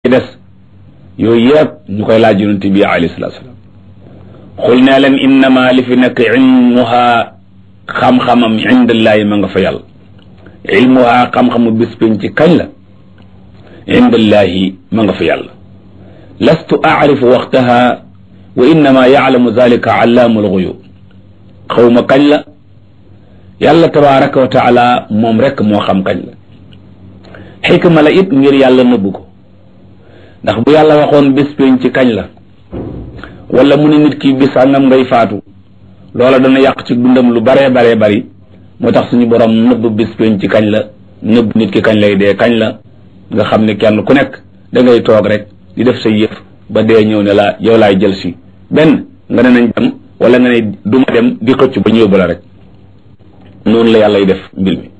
ci des yooyu yëpp ñu koy laaj yonent bi alayhi salaatu salaam xul nee leen innama li fi nekk ilmuha xam-xamam indallaahi ma nga fa yàlla ilmuha xam-xamu bis pénc ci kañ la indallaahi ma nga fa yàlla lastu aarifu waxtaha wa innama yaalamu zalika allaamul xuyub xawma kañ la yàlla tabaraka wa taala moom rek moo xam kañ la xikma la it ngir yàlla nëbbu ko ndax bu yàlla waxoon bis pénc ci kañ la wala mu ne nit ki bis sàngam ngay faatu loola dana yàq ci dundam lu baree baree bari moo tax suñu borom nëbb bis pénc ci kañ la nëbb nit ki kañ lay dee kañ la nga xam ne kenn ku nekk da ngay toog rek di def sa yëf ba dee ñëw ne la yow laay jël si benn nga ne nañ dem wala nga ne duma dem di xëcc ba ñëw ba la rek noonu la yàlla y def mbir mi